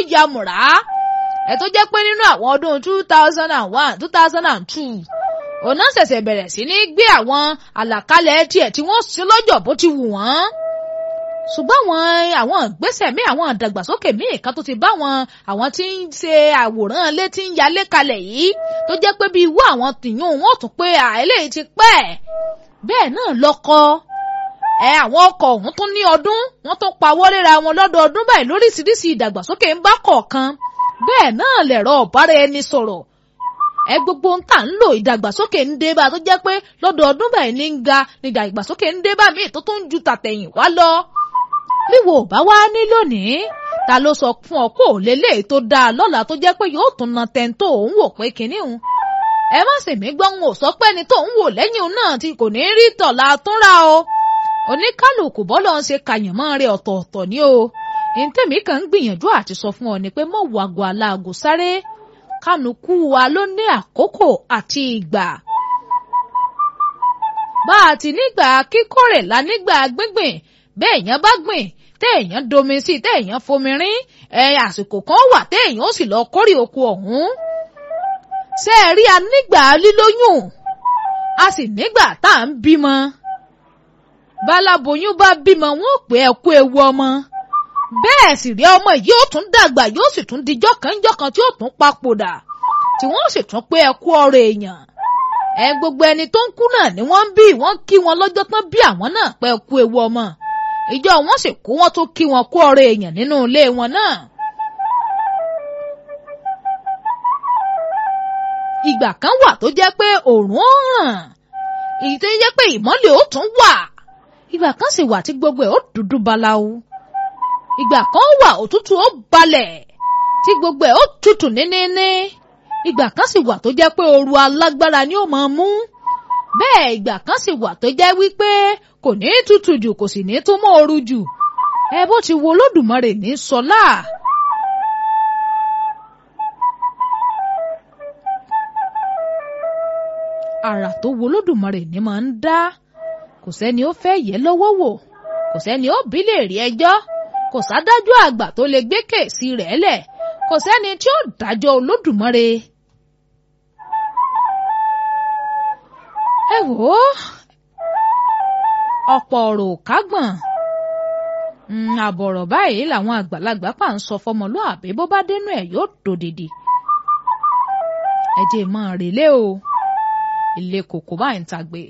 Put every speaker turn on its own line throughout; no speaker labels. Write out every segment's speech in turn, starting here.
ya mùrá ẹ tó jẹ́ pé nínú àwọn ọdún two thousand and one two thousand and two òun náà ṣẹ̀ṣẹ̀ bẹ̀rẹ̀ sí ní gbé àwọn àlàkalẹ̀ tiẹ̀ tí wọ́n ṣe lọ́jọ́ bó ti wù wọ́n ṣùgbọ́n àwọn àwọn ìgbésẹ̀ míì àwọn ìdàgbàsókè míì kan tó ti bá wọn àwọn tí ń ṣe àwòrán ilé tí ń yalé kalẹ̀ yìí tó jẹ́ pé bí irú àwọn tìyún wọn ò tún pé àìlèyìí ti pẹ́ bẹ́ẹ̀ náà lọ́kọ ẹ àwọn ọkọ̀ ọ̀hún tún ní ọdún wọ́n tún pawọ́ léra wọn lọ́dọọdún báyìí lóríṣiríṣi ìdàgbàsókè ń bá kọ̀ọ̀kan bẹ́ẹ̀ náà lẹ̀rọ ọ̀bára ẹni sọ̀rọ̀ ẹ gbogbo ń tà ń lò ìdàgbàsókè ń dé bá tó jẹ́ pé lọ́dọọdún báyìí ní ń ga ní ìdàgbàsókè ń dé bá míì tó tún ju tàtẹ̀yìn wá lọ wíwo bá wá ní lónìí ta ló sọ fún ọ pé òlélẹ̀ tó dáa lọ́la tó jẹ́ pé yóò tún na tẹ́ńtò òun wò pé kinní òun ẹ má sì mí gbọ́ ń wò sọ pé ẹni tó ń wò lẹ́yìn òun náà tí kò ní rí tọ̀la túnra o oníkálùkù bọ́lọ̀ ń ṣe kàyànmọ́ rẹ̀ ọ̀tọ̀ọ̀tọ̀ ni o ìtẹ̀mí kan ń gbìyànjú àti sọ fún ọ ni pé mọ̀ wàgò aláàgò sáré kánukú wa ló ní àkókò àti ìgbà bá a ti nígbà kíkórè la nígbà gbíngbìn bẹ́ẹ̀ èèyàn bá gbìn téèyàn domi sí téèyàn fomi rín ẹ àsìkò kan wà téèyàn ó sì lọ kórè oko ọ̀hún ṣé ẹ rí a nígbà lílóyún a sì nígbà tá à ń bímọ báláboyún bá bímọ wọn ò pé ẹ kú ewu ọmọ bẹ́ẹ̀ sì rí ọmọ yìí ó tún dàgbà yóò sì tún dijọ́ kan jọ́ kan tí ó tún papòdà tí wọ́n sì tún pé ẹ kú ọ̀rọ̀ èèyàn ẹ gbogbo ẹni tó ń kú náà ni wọ́n ń bí wọ́n kí wọn lọ́jọ́ tán bí àwọn náà pé ẹ kú ewu ọmọ ìjọ wọn sì kú wọn tó kí wọn kú ọ̀rọ̀ èèyàn nínú ilé wọn náà. ìgbà kan wà tó jẹ́ pé òòrùn ó ràn èyí tó jẹ́ pé ìmọ́lẹ̀ ó tún wà ìgbà kan sì wà tí gbogbo ẹ̀ ó dúdú báláwo ìgbà kan wà òtútù ó balẹ̀ tí gbogbo ẹ̀ ó tutù níníní ìgbà kan sì wà tó jẹ́ pé ooru alágbára ni ó máa mú bẹ́ẹ̀ ìgbà kan sì wà tó jẹ́ wípé kò ní tutù jù kò sì ní tún mọ́ ooru jù ẹ bó ti wo Olódùmarè ní sọlá. àrà tó wo Olódùmarè ní máa ń dá kò sẹ́ni ó fẹ́ yẹ lọ́wọ́ wò kò sẹ́ni ó bí lè rí ẹjọ́ kò sádájọ́ àgbà tó lè gbé kèsì rẹ̀ lẹ̀ kò sẹ́ni tí ó dájọ́ Olódùmarè. ẹ wò ó ọ̀pọ̀ ọ̀rọ̀ ò kágbọ̀n àbọ̀rọ̀ báyìí làwọn àgbàlagbà pà ń sọ fọmọlúàbí bó bá dénú ẹ̀ yóò dòdìdì ẹ jẹ́ máa rèlé o ilé kòkó báyìí ń tagbe.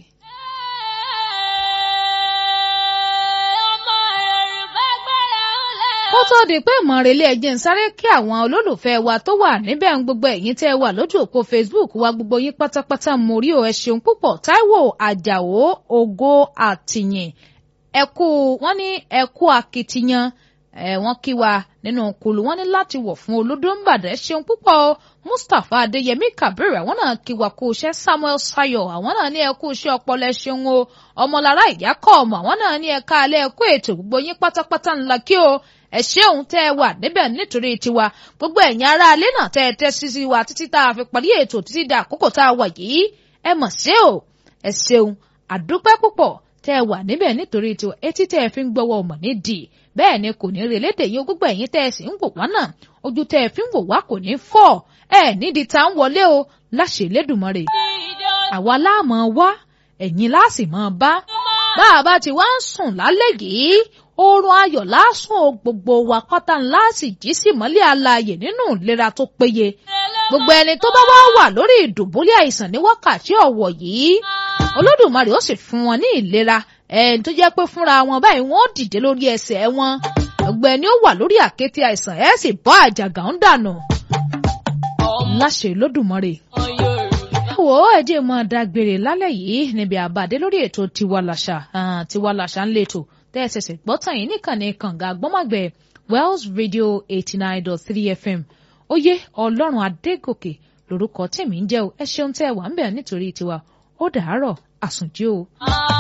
kó tó di pé ìmọ̀rẹ́lẹ́ ẹ̀jẹ̀ ń sáré kí àwọn olólùfẹ́ wa tó wà níbẹ̀ ń gbogbo ẹ̀yin tẹ́ wà lójú òpó Facebook wa gbogbo yín pátápátá mo rí o ẹ ṣeun púpọ̀ Táíwò Àjàó Ògo Àtìyìn ẹ̀kú wọ́n ní ẹ̀kú akitiyan ẹ̀ wọ́n kí wa nínú kulu wọ́n ní láti wọ̀ fún olódó ń bàdẹ́ ṣeun púpọ̀ o Mustapha Adéyẹmí Kabir àwọn náà kí wa kú iṣẹ́ Samuel Sayo àwọn náà ní ẹ̀kú iṣẹ́ ọpọlọ ṣeun o ọmọlára ìyá kọ́ ọmọ àwọn náà ní ẹ̀ka alẹ́ ẹ̀kú ètò gbogbo yín pátápátá ńlá kí o ẹ ṣeun tẹ́ ẹ wà níbẹ̀ nítorí tiwa gbogbo ẹ̀yin ará alẹ́ náà tẹ́ ẹ tẹ́ sísí wa títí tá a fi parí ètò títí dà àkókò tá a wà yìí ẹ mọ̀ sí o ẹ ṣeun àdúpẹ́ púpọ̀ tẹ́ ẹ wà níbẹ̀ nítorí tiwa etí tẹ́ ẹ fi ń gbọ́wọ́ ọmọ nídìí bẹ́ẹ̀ ni kò ní rí elédè yín gbogbo ẹ̀yin tẹ́ ẹ sì ń wò wá náà ojú tẹ́ ẹ fi ń wò wá kò ní fọ́ ẹ nídìí tá ń wọlé o láṣẹ Elédùmarè àwa láàmú wá ẹ̀yin láàsì máa bá bá a bá ti wá ń sùn lálẹ́ yìí oorun ayọ̀ lásùn o gbogbo wa pátá ńlá sì jí sí mọ́lẹ̀ alààyè nínú ìlera tó péye gbogbo ẹni tó bá wá wà lórí ìdùbúlẹ̀ àìsàn ní wákàtí ọ̀wọ̀ yìí Olódùmarè ó sì fún wọn ní ìlera ẹni tó jẹ́ pé fúnra wọn báyìí wọ́n dìde lórí ẹsẹ̀ wọn gbogbo ẹni ó wà lórí àkété àìsàn ẹ̀ sì bọ́ àjàgà ń dànù láṣẹ Olódùmarè wo ẹjẹ máa dágbére lálẹ́ yìí níbi àbàdé lórí ètò tiwa làṣà tiwa làṣà ń lètò tẹ́ ẹ ṣẹ̀ṣẹ̀ gbọ́ tàn yín níkànnì kànga gbọ́mọ̀gbẹ́ Wells Radio eighty nine dot three FM oyè ọlọ́run adégòkè lórúkọ tèmi ń jẹ́ o ẹ ṣeun tẹ́ ẹ wà ń bẹ̀ nítorí tiwa ó dàárọ̀ àsùnjí o.